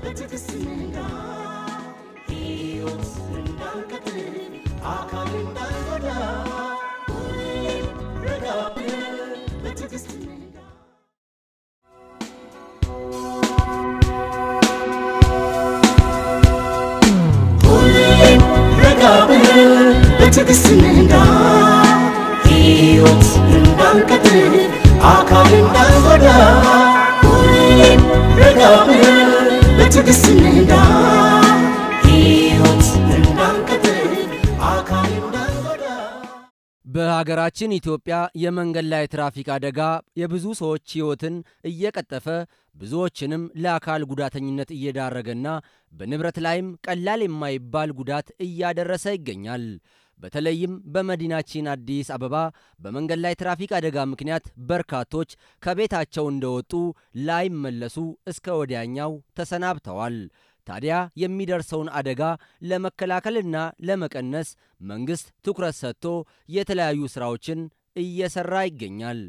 በትዕግስት ንጋ ሕይወት እንዳንቀጥል አካል እንዳንጎዳ ሁሌም ረጋ ብለን በትዕግስት ንጋ ሁሌም ረጋ ብለን በትዕግስት ንጋ ሕይወት እንዳንቀጥል አካል እንዳንጎዳ ሁሌም ረጋ ብለን በትዕግስት ንጋ ሕይወት እንዳንቀጥል አካል እንዳንጎዳ በሀገራችን ኢትዮጵያ የመንገድ ላይ ትራፊክ አደጋ የብዙ ሰዎች ሕይወትን እየቀጠፈ ብዙዎችንም ለአካል ጉዳተኝነት እየዳረገና በንብረት ላይም ቀላል የማይባል ጉዳት እያደረሰ ይገኛል። በተለይም በመዲናችን አዲስ አበባ በመንገድ ላይ ትራፊክ አደጋ ምክንያት በርካቶች ከቤታቸው እንደወጡ ላይመለሱ እስከ ወዲያኛው ተሰናብተዋል። ታዲያ የሚደርሰውን አደጋ ለመከላከልና ለመቀነስ መንግሥት ትኩረት ሰጥቶ የተለያዩ ሥራዎችን እየሠራ ይገኛል።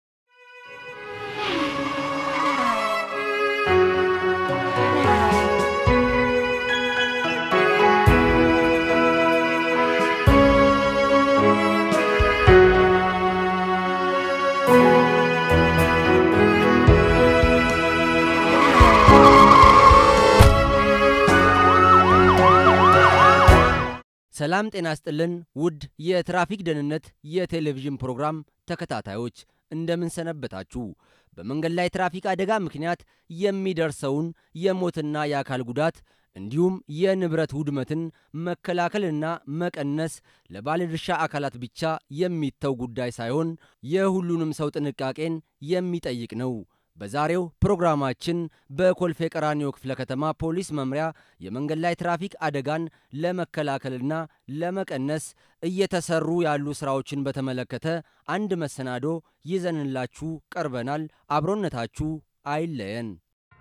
ሰላም ጤና ስጥልን ውድ የትራፊክ ደህንነት የቴሌቪዥን ፕሮግራም ተከታታዮች እንደምን ሰነበታችሁ? በመንገድ ላይ ትራፊክ አደጋ ምክንያት የሚደርሰውን የሞትና የአካል ጉዳት እንዲሁም የንብረት ውድመትን መከላከልና መቀነስ ለባለድርሻ አካላት ብቻ የሚተው ጉዳይ ሳይሆን የሁሉንም ሰው ጥንቃቄን የሚጠይቅ ነው። በዛሬው ፕሮግራማችን በኮልፌ ቀራኒዮ ክፍለ ከተማ ፖሊስ መምሪያ የመንገድ ላይ ትራፊክ አደጋን ለመከላከልና ለመቀነስ እየተሰሩ ያሉ ስራዎችን በተመለከተ አንድ መሰናዶ ይዘንላችሁ ቀርበናል። አብሮነታችሁ አይለየን።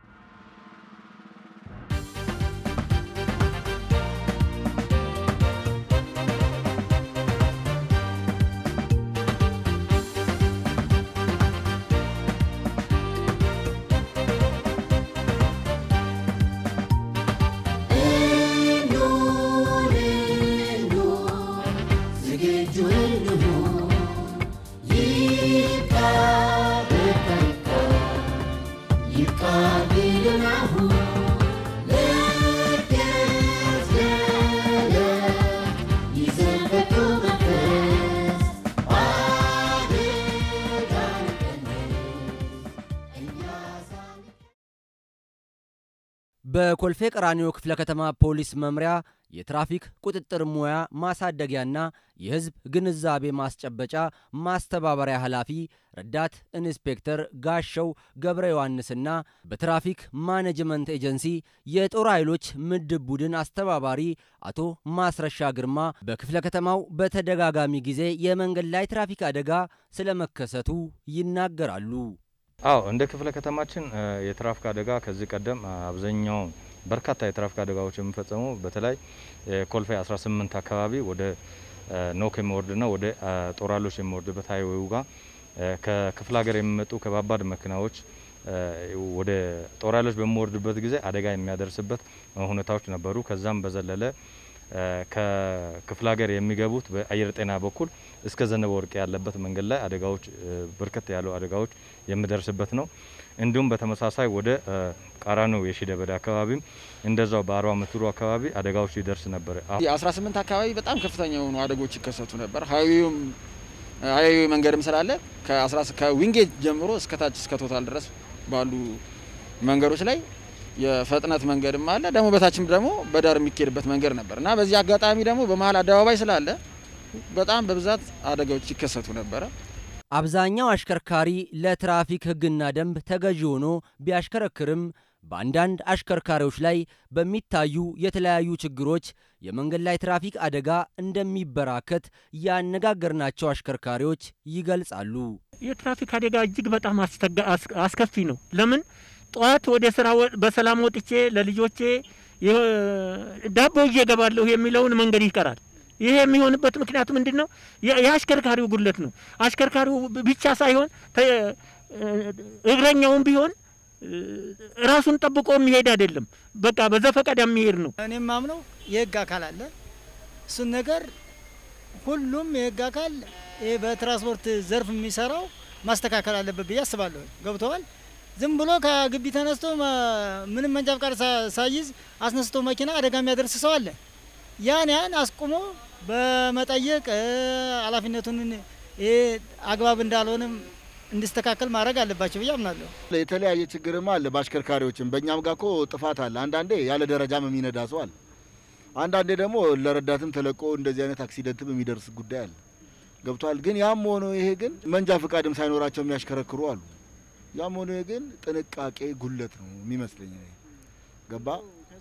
በኮልፌ ቀራኒዮ ክፍለ ከተማ ፖሊስ መምሪያ የትራፊክ ቁጥጥር ሙያ ማሳደጊያና የሕዝብ ግንዛቤ ማስጨበጫ ማስተባበሪያ ኃላፊ ረዳት ኢንስፔክተር ጋሸው ገብረ ዮሐንስና በትራፊክ ማኔጅመንት ኤጀንሲ የጦር ኃይሎች ምድብ ቡድን አስተባባሪ አቶ ማስረሻ ግርማ በክፍለ ከተማው በተደጋጋሚ ጊዜ የመንገድ ላይ ትራፊክ አደጋ ስለመከሰቱ ይናገራሉ። አዎ እንደ ክፍለ ከተማችን የትራፊክ አደጋ ከዚህ ቀደም አብዛኛው በርካታ የትራፊክ አደጋዎች የሚፈጸሙ በተለይ ኮልፌ 18 አካባቢ ወደ ኖክ የሚወርድና ወደ ጦራሎች የሚወርድበት ሀይዌው ጋር ከክፍለ ሀገር የሚመጡ ከባባድ መኪናዎች ወደ ጦራሎች በሚወርድበት ጊዜ አደጋ የሚያደርስበት ሁኔታዎች ነበሩ። ከዛም በዘለለ ከክፍለ ሀገር የሚገቡት በአየር ጤና በኩል እስከ ዘነበ ወርቅ ያለበት መንገድ ላይ አደጋዎች በርከት ያሉ አደጋዎች የሚደርስበት ነው። እንዲሁም በተመሳሳይ ወደ ቃራኒዮ የሺደበዳ አካባቢም እንደዛው በአርባ ምትሩ አካባቢ አደጋዎች ይደርስ ነበር። የአስራ ስምንት አካባቢ በጣም ከፍተኛ የሆኑ አደጎች ይከሰቱ ነበር። ሀይዌውም ሀይዌ መንገድም ስላለ ከዊንጌት ጀምሮ እስከ ታች እስከ ቶታል ድረስ ባሉ መንገዶች ላይ የፍጥነት መንገድም አለ። ደግሞ በታችም ደግሞ በዳር የሚካሄድበት መንገድ ነበር እና በዚህ አጋጣሚ ደግሞ በመሀል አደባባይ ስላለ በጣም በብዛት አደጋዎች ይከሰቱ ነበረ። አብዛኛው አሽከርካሪ ለትራፊክ ሕግና ደንብ ተገዢ ሆኖ ቢያሽከረክርም በአንዳንድ አሽከርካሪዎች ላይ በሚታዩ የተለያዩ ችግሮች የመንገድ ላይ ትራፊክ አደጋ እንደሚበራከት ያነጋገርናቸው አሽከርካሪዎች ይገልጻሉ። የትራፊክ አደጋ እጅግ በጣም አስከፊ ነው። ለምን ጠዋት ወደ ስራ በሰላም ወጥቼ ለልጆቼ ዳቦ ይዤ እገባለሁ የሚለውን መንገድ ይቀራል። ይሄ የሚሆንበት ምክንያቱ ምንድን ነው? የአሽከርካሪው ጉድለት ነው። አሽከርካሪው ብቻ ሳይሆን እግረኛውም ቢሆን እ፣ ራሱን ጠብቆ የሚሄድ አይደለም። በቃ በዘፈቀደ የሚሄድ ነው። እኔም ማምነው የህግ አካል አለ። እሱን ነገር ሁሉም የህግ አካል ይሄ በትራንስፖርት ዘርፍ የሚሰራው ማስተካከል አለበት ብዬ አስባለሁ። ገብተዋል። ዝም ብሎ ከግቢ ተነስቶ መ- ምንም መንጃ ፈቃድ ሳ- ሳይዝ አስነስቶ መኪና አደጋ የሚያደርስ ሰው አለ። ያን ያን አስቁሞ በመጠየቅ እ፣ ኃላፊነቱን ይሄ አግባብ እንዳልሆነም እንዲስተካከል ማድረግ አለባቸው ብዬ አምናለሁ። የተለያየ ችግርም አለ በአሽከርካሪዎችም በእኛም ጋር እኮ ጥፋት አለ። አንዳንዴ ያለ ደረጃም የሚነዳ ሰው አለ። አንዳንዴ ደግሞ ለረዳትም ተለቆ እንደዚህ አይነት አክሲደንትም የሚደርስ ጉዳይ አለ። ገብቷል። ግን ያም ሆኖ ይሄ ግን መንጃ ፈቃድም ሳይኖራቸው የሚያሽከረክሩ አሉ። ያም ሆኖ ይሄ ግን ጥንቃቄ ጉለት ነው የሚመስለኝ። እኔ ገባ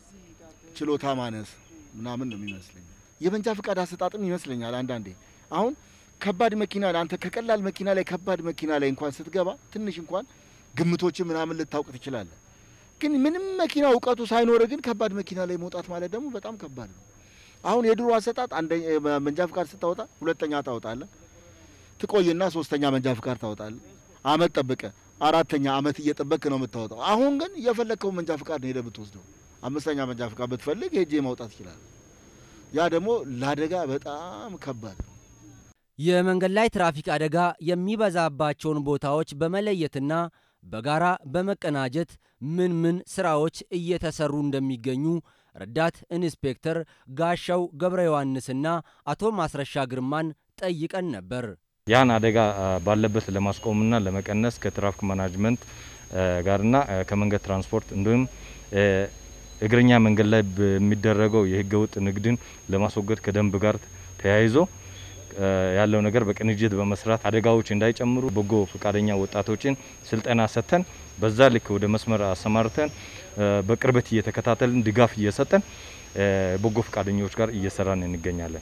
ችሎታ ማነስ ምናምን ነው የሚመስለኝ። የመንጃ ፈቃድ አሰጣጥም ይመስለኛል አንዳንዴ አሁን ከባድ መኪና ላይ አንተ ከቀላል መኪና ላይ ከባድ መኪና ላይ እንኳን ስትገባ ትንሽ እንኳን ግምቶች ምናምን ልታውቅ ትችላለህ። ግን ምንም መኪና እውቀቱ ሳይኖር ግን ከባድ መኪና ላይ መውጣት ማለት ደግሞ በጣም ከባድ ነው። አሁን የድሮ አሰጣጥ አንደኛ መንጃ ፍቃድ ስታወጣ ሁለተኛ ታወጣለህ፣ ትቆይና ሶስተኛ መንጃ ፍቃድ ታወጣለህ። አመት ጠብቀ አራተኛ አመት እየጠበቅ ነው የምታወጣው። አሁን ግን እየፈለግከው መንጃ ፍቃድ ነው ሄደህ ብትወስደው አምስተኛ መንጃ ፍቃድ ብትፈልግ ሄጄ ማውጣት ይችላል። ያ ደግሞ ለአደጋ በጣም ከባድ ነው። የመንገድ ላይ ትራፊክ አደጋ የሚበዛባቸውን ቦታዎች በመለየትና በጋራ በመቀናጀት ምን ምን ስራዎች እየተሰሩ እንደሚገኙ ረዳት ኢንስፔክተር ጋሻው ገብረ ዮሐንስና አቶ ማስረሻ ግርማን ጠይቀን ነበር። ያን አደጋ አ፣ ባለበት ለማስቆምና ለመቀነስ ከትራፊክ ማናጅመንት አ፣ ጋርና አ፣ ከመንገድ ትራንስፖርት እንዲሁም አ፣ እግረኛ መንገድ ላይ በሚደረገው የህገወጥ ንግድን ለማስወገድ ከደንብ ጋር ተያይዞ አ፣ ያለው ነገር በቅንጅት በመስራት አደጋዎች እንዳይጨምሩ በጎ ፈቃደኛ ወጣቶችን ስልጠና ሰጥተን በዛ ልክ ወደ መስመር አሰማርተን አ፣ በቅርበት እየተከታተልን ድጋፍ እየሰጠን አ፣ በጎ ፈቃደኞች ጋር እየሰራን እንገኛለን።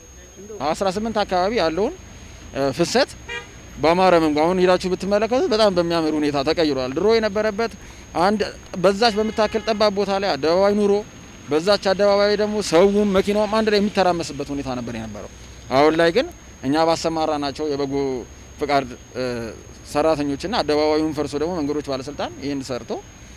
18 አካባቢ ያለውን እ፣ ፍሰት በአማረ መንገድ አሁን ሄዳችሁ ብትመለከቱት በጣም በሚያምር ሁኔታ ተቀይሯል። ድሮ የነበረበት አንድ በዛች በምታክል ጠባብ ቦታ ላይ አደባባይ ኑሮ በዛች አደባባይ ደግሞ ሰውም መኪናውም አንድ ላይ የሚተራመስበት ሁኔታ ነበር የነበረው። አሁን ላይ ግን እኛ ባሰማራ ናቸው የበጎ ፍቃድ እ፣ ሰራተኞችና አደባባዩን ፈርሶ ደግሞ መንገዶች ባለስልጣን ይህን ሰርቶ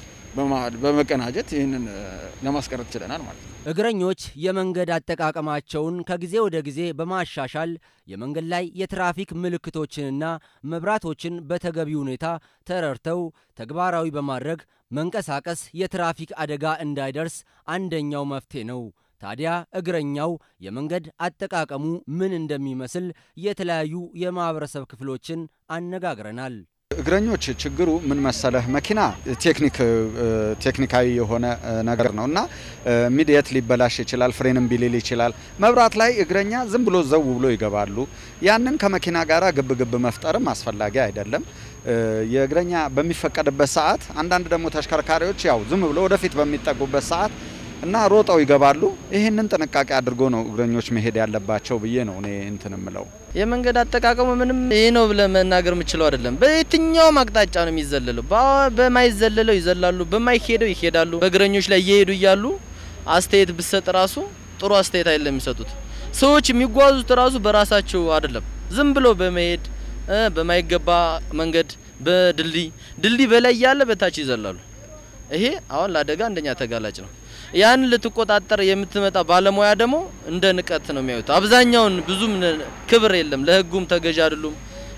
በማ- በመቀናጀት ይህንን እ፣ ለማስቀረት ችለናል ማለት ነው። እግረኞች የመንገድ አጠቃቀማቸውን ከጊዜ ወደ ጊዜ በማሻሻል የመንገድ ላይ የትራፊክ ምልክቶችንና መብራቶችን በተገቢ ሁኔታ ተረድተው ተግባራዊ በማድረግ መንቀሳቀስ የትራፊክ አደጋ እንዳይደርስ አንደኛው መፍትሄ ነው። ታዲያ እግረኛው የመንገድ አጠቃቀሙ ምን እንደሚመስል የተለያዩ የማህበረሰብ ክፍሎችን አነጋግረናል። እግረኞች ችግሩ ምን መሰለህ፣ መኪና ቴክኒክ ቴክኒካዊ የሆነ እ፣ ነገር ነው እና ኢሚዲየት ሊበላሽ ይችላል፣ ፍሬንም ቢሊል ይችላል። መብራት ላይ እግረኛ ዝም ብሎ ዘው ብሎ ይገባሉ። ያንን ከመኪና ጋር ግብ ግብ መፍጠርም አስፈላጊ አይደለም። እ፣ የእግረኛ በሚፈቀድበት ሰዓት አንዳንድ ደግሞ ተሽከርካሪዎች ያው ዝም ብሎ ወደፊት በሚጠጉበት ሰዓት እና ሮጠው ይገባሉ። ይህንን ጥንቃቄ አድርጎ ነው እግረኞች መሄድ ያለባቸው ብዬ ነው እኔ እንትን ምለው። የመንገድ አጠቃቀሙ ምንም ይህ ነው ብለህ መናገር የምችለው አይደለም። በየትኛውም አቅጣጫ ነው የሚዘለለው። በ- በማይዘለለው ይዘላሉ፣ በማይሄደው ይሄዳሉ። በእግረኞች ላይ እየሄዱ እያሉ አስተያየት ብሰጥ ራሱ ጥሩ አስተያየት አይደለም የሚሰጡት። ሰዎች የሚጓዙት ራሱ በራሳቸው አይደለም፣ ዝም ብሎ በመሄድ እ፣ በማይገባ መንገድ በድልድይ ድልድይ በላይ እያለ በታች ይዘላሉ። ይሄ አሁን ለአደጋ አንደኛ ተጋላጭ ነው። ያን ልትቆጣጠር የምትመጣ ባለሙያ ደግሞ እንደ ንቀት ነው የሚያዩት። አብዛኛውን ብዙም ነ- ክብር የለም፣ ለህጉም ተገዥ አይደሉም።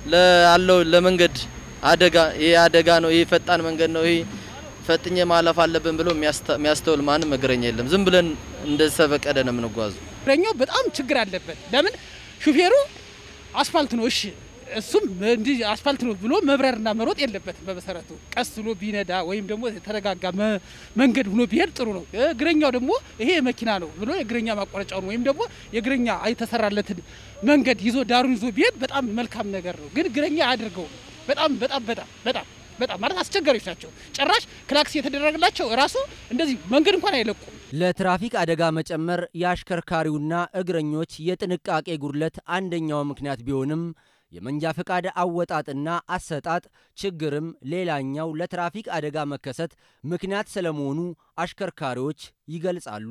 ላለው ለመንገድ አደጋ ይሄ አደጋ ነው፣ ይሄ ፈጣን መንገድ ነው፣ ይሄ ፈጥኜ ማለፍ አለብን ብሎ የሚያስተ- የሚያስተውል ማንም እግረኛ የለም። ዝም ብለን እንደሰበቀደ ነው የምንጓዙ። እግረኛው በጣም ችግር አለበት። ለምን ሹፌሩ አስፋልት ነው እሺ፣ እሱም እንዲህ አስፋልት ነው ብሎ መብረርና መሮጥ የለበትም። በመሰረቱ ቀስ ብሎ ቢነዳ ወይም ደግሞ የተረጋጋ መ- መንገድ ሆኖ ቢሄድ ጥሩ ነው። እግረኛው ደግሞ ይሄ መኪና ነው ብሎ የእግረኛ ማቋረጫውን ወይም ደግሞ የእግረኛ የተሰራለትን መንገድ ይዞ ዳሩን ይዞ ቢሄድ በጣም መልካም ነገር ነው። ግን እግረኛ አያድርገው። በጣም በጣም በጣም በጣም በጣም ማለት አስቸጋሪዎች ናቸው። ጭራሽ ክላክስ የተደረገላቸው ራሱ እንደዚህ መንገድ እንኳን አይለቁም። ለትራፊክ አደጋ መጨመር የአሽከርካሪውና እግረኞች የጥንቃቄ ጉድለት አንደኛው ምክንያት ቢሆንም የመንጃ ፈቃድ አወጣጥና አሰጣጥ ችግርም ሌላኛው ለትራፊክ አደጋ መከሰት ምክንያት ስለመሆኑ አሽከርካሪዎች ይገልጻሉ።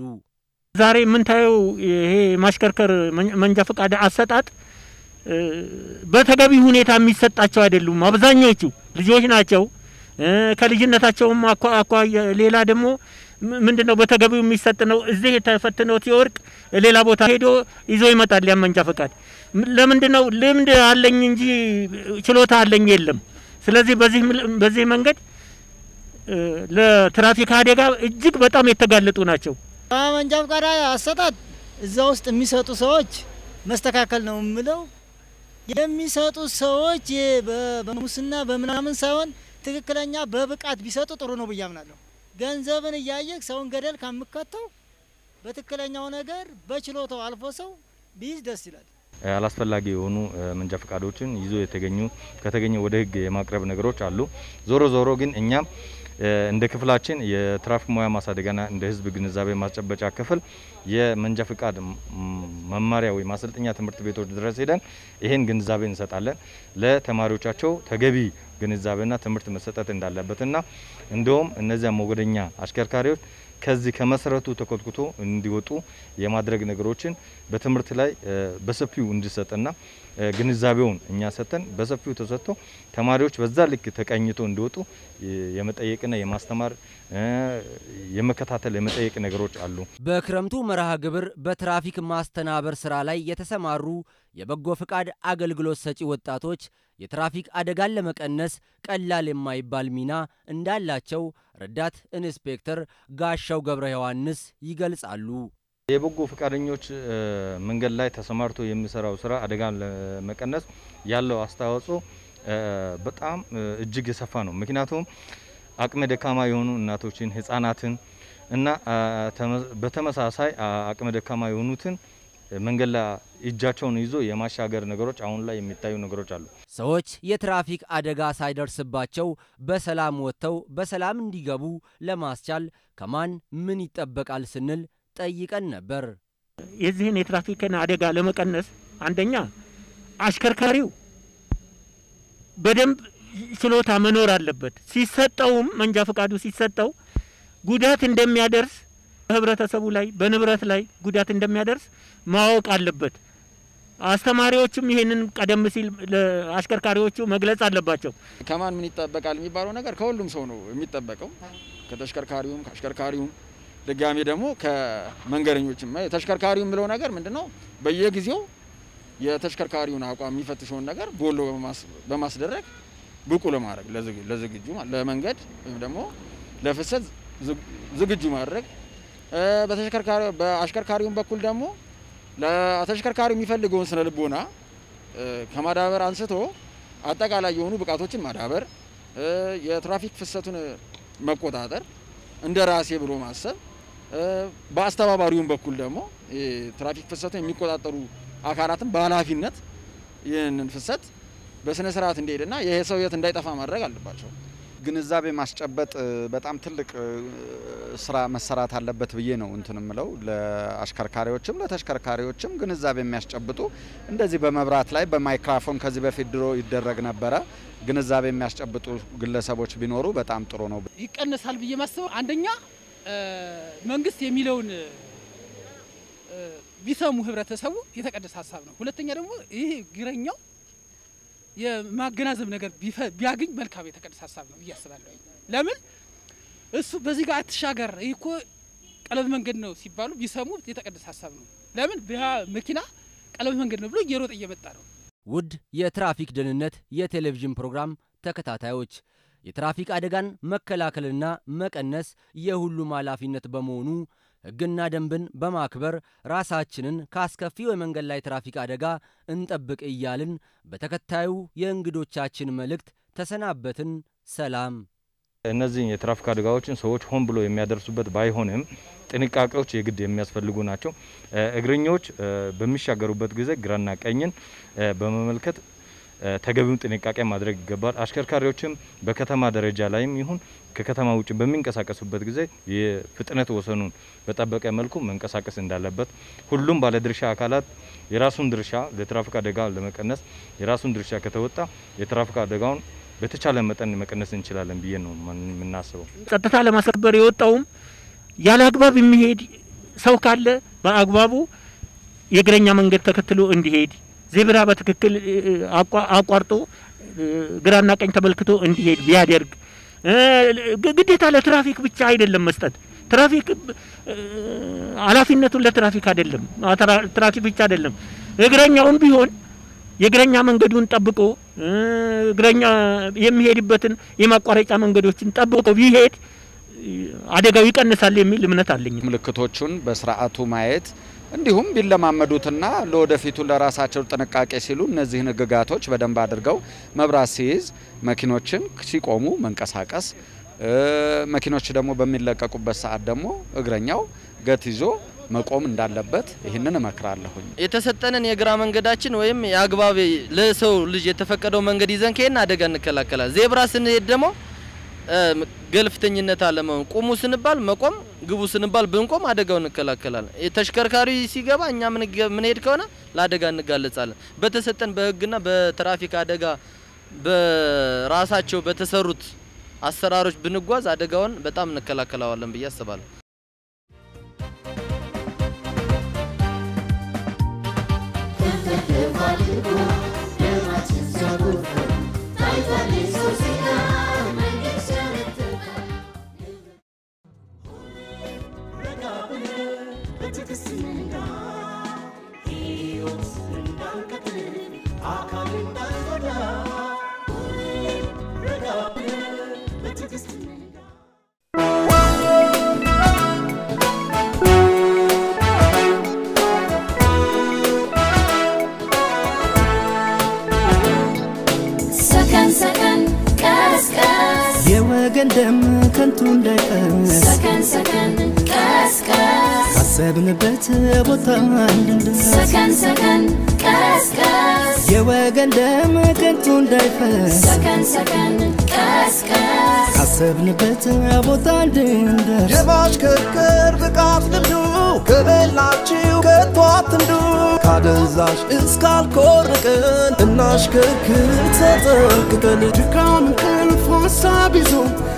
ዛሬ የምንታየው ይሄ ማሽከርከር መን- መንጃ ፈቃድ አሰጣጥ እ፣ በተገቢ ሁኔታ የሚሰጣቸው አይደሉም። አብዛኞቹ ልጆች ናቸው። እ፣ ከልጅነታቸውም አኳ- አኳያ ሌላ ደግሞ ም- ምንድን ነው በተገቢው የሚሰጥ ነው። እዚህ ተፈትኖ ሲወርቅ ሌላ ቦታ ሄዶ ይዞ ይመጣል ያን መንጃ ፈቃድ። ም- ለምንድን ነው ልምድ አለኝ እንጂ ችሎታ አለኝ የለም። ስለዚህ በዚህ ምል- በዚህ መንገድ እ፣ ለትራፊክ አደጋ እጅግ በጣም የተጋለጡ ናቸው። መንጃ ፈቃድ አሰጣጥ እዛ ውስጥ የሚሰጡ ሰዎች መስተካከል ነው የምለው። የሚሰጡ ሰዎች የ- በ- በሙስና በምናምን ሳይሆን ትክክለኛ በብቃት ቢሰጡ ጥሩ ነው ብዬ አምናለሁ። ገንዘብን እያየህ ሰውን ገደል ከምከተው በትክክለኛው ነገር በችሎታው አልፎ ሰው ቢይዝ ደስ ይላል። አላስፈላጊ የሆኑ እ፣ መንጃ ፈቃዶችን ይዞ የተገኙ ከተገኘ ወደ ሕግ የማቅረብ ነገሮች አሉ። ዞሮ ዞሮ ግን እኛም እ፣ እንደ ክፍላችን የትራፊክ ሙያ ማሳደጊያና እንደ ሕዝብ ግንዛቤ ማስጨበጫ ክፍል የመንጃ ፈቃድ ም- መማሪያ ወይ ማሰልጠኛ ትምህርት ቤቶች ድረስ ሄደን ይሄን ግንዛቤ እንሰጣለን። ለተማሪዎቻቸው ተገቢ ግንዛቤና ትምህርት መሰጠት እንዳለበትና እንዲሁም እነዚያ ሞገደኛ አሽከርካሪዎች ከዚህ ከመሰረቱ ተኮትኩቶ እንዲወጡ የማድረግ ነገሮችን በትምህርት ላይ እ፣ በሰፊው እንዲሰጥና እ፣ ግንዛቤውን እኛ ሰጥተን በሰፊው ተሰጥቶ ተማሪዎች በዛ ልክ ተቀኝቶ እንዲወጡ የ- የመጠየቅና የማስተማር እ፣ የመከታተል የመጠየቅ ነገሮች አሉ። በክረምቱ መርሃ ግብር በትራፊክ ማስተናበር ስራ ላይ የተሰማሩ የበጎ ፍቃድ አገልግሎት ሰጪ ወጣቶች የትራፊክ አደጋን ለመቀነስ ቀላል የማይባል ሚና እንዳላቸው ረዳት ኢንስፔክተር ጋሻው ገብረ ዮሐንስ ይገልጻሉ። የበጎ ፈቃደኞች እ፣ መንገድ ላይ ተሰማርቶ የሚሰራው ስራ አደጋን ለመቀነስ ያለው አስተዋጽኦ እ፣ በጣም እ፣ እጅግ የሰፋ ነው። ምክንያቱም አቅመ ደካማ የሆኑ እናቶችን፣ ህጻናትን እና አ፣ ተመ- በተመሳሳይ አ፣ አቅመ ደካማ የሆኑትን መንገድ ላይ እጃቸውን ይዞ የማሻገር ነገሮች አሁን ላይ የሚታዩ ነገሮች አሉ። ሰዎች የትራፊክ አደጋ ሳይደርስባቸው በሰላም ወጥተው በሰላም እንዲገቡ ለማስቻል ከማን ምን ይጠበቃል ስንል ጠይቀን ነበር። የዚህን የትራፊክን አደጋ ለመቀነስ አንደኛ አሽከርካሪው በደንብ ችሎታ መኖር አለበት። ሲሰጠውም መንጃ ፈቃዱ ሲሰጠው ጉዳት እንደሚያደርስ በህብረተሰቡ ላይ በንብረት ላይ ጉዳት እንደሚያደርስ ማወቅ አለበት። አስተማሪዎችም ይሄንን ቀደም ሲል ለአሽከርካሪዎቹ መግለጽ አለባቸው። ከማን ምን ይጠበቃል የሚባለው ነገር ከሁሉም ሰው ነው የሚጠበቀው፣ ከተሽከርካሪውም ከአሽከርካሪውም ድጋሜ ደግሞ ከመንገደኞችም። ተሽከርካሪው የሚለው ነገር ምንድን ነው? በየጊዜው የተሽከርካሪውን አቋም የሚፈትሸውን ነገር ቦሎ በማስ- በማስደረግ ብቁ ለማድረግ ለዝግ- ለዝግጁ ማለት ለመንገድ ወይም ደግሞ ለፍሰት ዝግ- ዝግጁ ማድረግ እ፣ በተሽከርካሪ በአሽከርካሪውም በኩል ደግሞ ለተሽከርካሪው የሚፈልገውን ስነ ልቦና እ፣ ከማዳበር አንስቶ አጠቃላይ የሆኑ ብቃቶችን ማዳበር እ፣ የትራፊክ ፍሰቱን መቆጣጠር እንደ ራሴ ብሎ ማሰብ እ፣ በአስተባባሪውም በኩል ደግሞ የትራፊክ ፍሰቱን የሚቆጣጠሩ አካላትን በኃላፊነት ይህንን ፍሰት በስነ ስርዓት እንዲሄድና ይሄ ሰው የት እንዳይጠፋ ማድረግ አለባቸው። ግንዛቤ ማስጨበጥ እ፣ በጣም ትልቅ እ፣ ስራ መሰራት አለበት ብዬ ነው እንትን ምለው ለአሽከርካሪዎችም ለተሽከርካሪዎችም ግንዛቤ የሚያስጨብጡ እንደዚህ በመብራት ላይ በማይክራፎን ከዚህ በፊት ድሮ ይደረግ ነበረ። ግንዛቤ የሚያስጨብጡ ግለሰቦች ቢኖሩ በጣም ጥሩ ነው። ይቀነሳል ብዬ ማስበው አንደኛ እ፣ መንግስት የሚለውን እ፣ ቢሰሙ ህብረተሰቡ የተቀደሰ ሀሳብ ነው። ሁለተኛ ደግሞ ይሄ እግረኛው የማገናዘብ ነገር ቢፈ- ቢያገኝ መልካም የተቀደሰ ሀሳብ ነው ብዬ አስባለሁ። ለምን እሱ በዚህ ጋር አትሻገር፣ ይህ እኮ ቀለበት መንገድ ነው ሲባሉ ቢሰሙ የተቀደሰ ሀሳብ ነው። ለምን ያ መኪና ቀለበት መንገድ ነው ብሎ እየሮጠ እየመጣ ነው። ውድ የትራፊክ ደህንነት የቴሌቪዥን ፕሮግራም ተከታታዮች የትራፊክ አደጋን መከላከልና መቀነስ የሁሉም ኃላፊነት በመሆኑ ሕግና ደንብን በማክበር ራሳችንን ከአስከፊው የመንገድ ላይ ትራፊክ አደጋ እንጠብቅ እያልን በተከታዩ የእንግዶቻችን መልእክት ተሰናበትን። ሰላም። እነዚህ የትራፊክ አደጋዎችን ሰዎች ሆን ብሎ የሚያደርሱበት ባይሆንም ጥንቃቄዎች የግድ የሚያስፈልጉ ናቸው። እ፣ እግረኞች እ፣ በሚሻገሩበት ጊዜ ግራና ቀኝን እ፣ በመመልከት እ፣ ተገቢውን ጥንቃቄ ማድረግ ይገባል። አሽከርካሪዎችም በከተማ ደረጃ ላይም ይሁን ከከተማ ውጭ በሚንቀሳቀሱበት ጊዜ የፍጥነት ወሰኑን በጠበቀ መልኩ መንቀሳቀስ እንዳለበት ሁሉም ባለድርሻ አካላት የራሱን ድርሻ ለትራፊክ አደጋ ለመቀነስ የራሱን ድርሻ ከተወጣ የትራፊክ አደጋውን በተቻለ መጠን መቀነስ እንችላለን ብዬ ነው ማን- የምናስበው። ጸጥታ ለማስከበር የወጣውም ያለ አግባብ የሚሄድ ሰው ካለ በአግባቡ የእግረኛ መንገድ ተከትሎ እንዲሄድ፣ ዜብራ በትክክል እ፣ አቋ- አቋርጦ እ፣ ግራና ቀኝ ተመልክቶ እንዲሄድ ቢያደርግ፣ እ፣ ግ- ግዴታ ለትራፊክ ብቻ አይደለም መስጠት። ትራፊክ እ፣ ኃላፊነቱን ለትራፊክ አይደለም፣ አ፣ ትራ- ትራፊክ ብቻ አይደለም። እግረኛውም ቢሆን የእግረኛ መንገዱን ጠብቆ እ፣ እግረኛ የሚሄድበትን የማቋረጫ መንገዶችን ጠብቆ ቢሄድ እ፣ አደጋው ይቀንሳል የሚል እምነት አለኝ። ምልክቶቹን በስርዓቱ ማየት እንዲሁም ቢለማመዱትና ለወደፊቱ ለራሳቸው ጥንቃቄ ሲሉ እነዚህን ህግጋቶች በደንብ አድርገው መብራት ሲይዝ መኪኖችን ሲቆሙ መንቀሳቀስ እ፣ መኪኖች ደግሞ በሚለቀቁበት ሰዓት ደግሞ እግረኛው ገት ይዞ መቆም እንዳለበት ይህንን እመክራለሁኝ። የተሰጠንን የግራ መንገዳችን ወይም የአግባብ ለሰው ልጅ የተፈቀደው መንገድ ይዘን ከሄድን አደጋ እንከላከላል። ዜብራ ስንሄድ ደግሞ እ፣ ገልፍተኝነት አለመሆን፣ ቁሙ ስንባል መቆም፣ ግቡ ስንባል ብንቆም አደጋው እንከላከላለን። ተሽከርካሪ ሲገባ እኛ ምንገ- ምንሄድ ከሆነ ለአደጋ እንጋለጻለን። በተሰጠን በህግና በትራፊክ አደጋ በራሳቸው በተሰሩት አሰራሮች ብንጓዝ አደጋውን በጣም እንከላከለዋለን ብዬ አስባለሁ። ሰከን ሰከን ቀስ ቀስ የወገን ደም ከንቱ እንዳይፈስ ሰከን ሰከን ቀስ ቀስ ካሰብንበት ቦታ እንድንደርስ ሰከን ሰከን ቀስ ቀስ የወገን ደም ከንቱ እንዳይፈስ ሰከን ሰከን ቀስ ቀስ ካሰብንበት ቦታ እንድንደርስ የማሽከርከር ብቃት ልምዱ ከሌላችሁ ከቶ አትንዱ። ካደንዛዥ እስካልኮርቅን እናሽከርክር ተጠንቅቀን። ድካም እንቅልፍ ሀሳብ ይዞ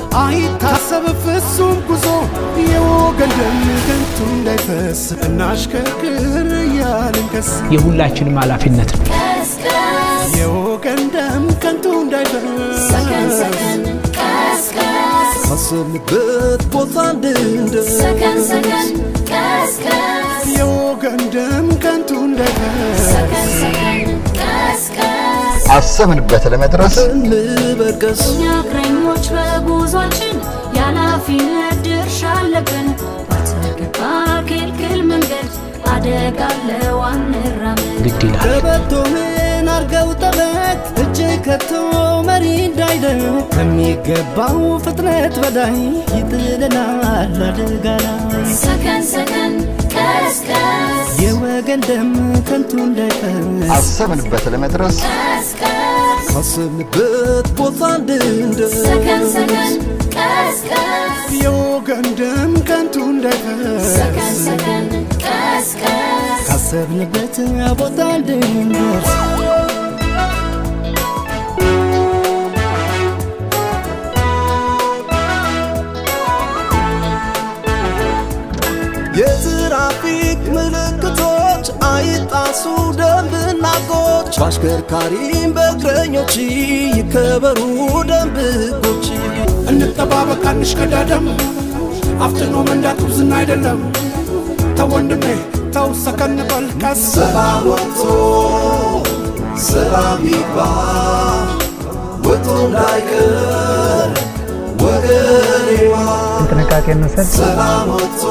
አይታሰብ ፍጹም ጉዞ የወገን ደም ከንቱ እንዳይፈስ እናሽከርክር እያልን ከስ የሁላችንም ኃላፊነት ነው። ቀስ ቀስ የወገን ደም ከንቱ እንዳይፈስ ሰከን ሰከን ቀስ ቀስ ካሰብንበት ቦታ እንድንደርስ ሰከን ሰከን ቀስ ቀስ የወገን ደም ከንቱ እንዳይፈስ ሰከን ሰከን ቀስ ቀስ አሰብንበት ለመድረስ እንበርቀስ እኛ እግረኞች በጉዟችን የኃላፊነት ድርሻ አለብን። ባልተገባ ክልክል መንገድ አደጋ አለው አንራመድ። ግድ ይላል። ቀበቶ ምን አርገው ጠበት እጅ ከቶ መሪ እንዳይደር ከሚገባው ፍጥነት በላይ ይጥለናል አደጋ ላይ ሰከን ሰከን ቀስ ቀስ የወገን ደም ከንቱ እንዳይፈስ አሰብንበት ለመድረስ ቀስ ቀስ ካሰብንበት ቦታ እንድንደርስ ሰከን ሰከን ቀስ ቀስ የወገን ደም ከንቱ እንዳይፈስ ሰከን ሰከን ቀስ ቀስ ካሰብንበት ቦታ እንድንደርስ የትራፊክ ምልክቶች አይጣሱ፣ ደንብና ሕጎች በአሽከርካሪም በእግረኞች ይከበሩ ደንብ ሕጎች። እንጠባበቅ አንሽቀዳደም፣ አፍጥኖ መንዳት ጉብዝና አይደለም። ተወንድሜ ተው ሰከን በል ቀስ ሰላም ወጥቶ ሰላም ይግባ ወጥቶ እንዳይቀር ወገኔዋ ጥንቃቄ እንውሰድ። ሰላም ወጥቶ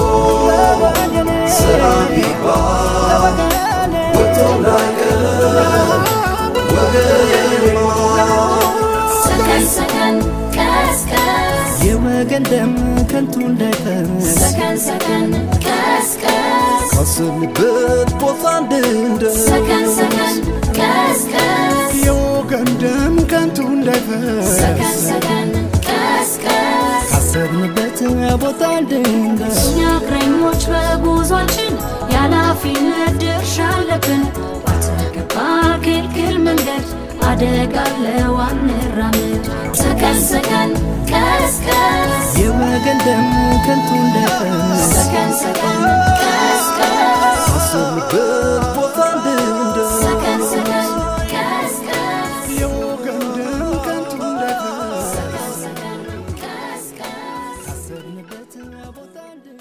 ሰላም ይግባ ወጥቶ እንዳይቀር ወገኔዋ ሰከን ሰከን ቀስ ቀስ የወገን ደም ከንቱ እንዳይፈስ ሰከን ሰከን ቀስ ቀስ ካሰብንበት ቦታ እንድንደርስ ሰከን ሰከን ቀስ ቀስ የወገን ደም ከንቱ እንዳይፈስ ሰከን ሰከን ቀስ ቀስ ካሰብንበት ቦታ እንድንደርስ እኛ እግረኞች በጉዟችን የኃላፊነት ድርሻ አለብን። ባልተገባ ክልክል መንገድ አደጋ አለው አንራመድ። ሰከን ሰከን ቀስ ቀስ የወገን ደም ከንቱ እንዳይፈስ ሰከን ሰከን ቀስ ቀስ ካሰብንበት ቦታ እንድንደርስ ሰከን ሰከን ቀስ ቀስ የወገን ደም ከንቱ እንዳይፈስ ሰከን ሰከን ያለንበት ቦታ እንድንደርስ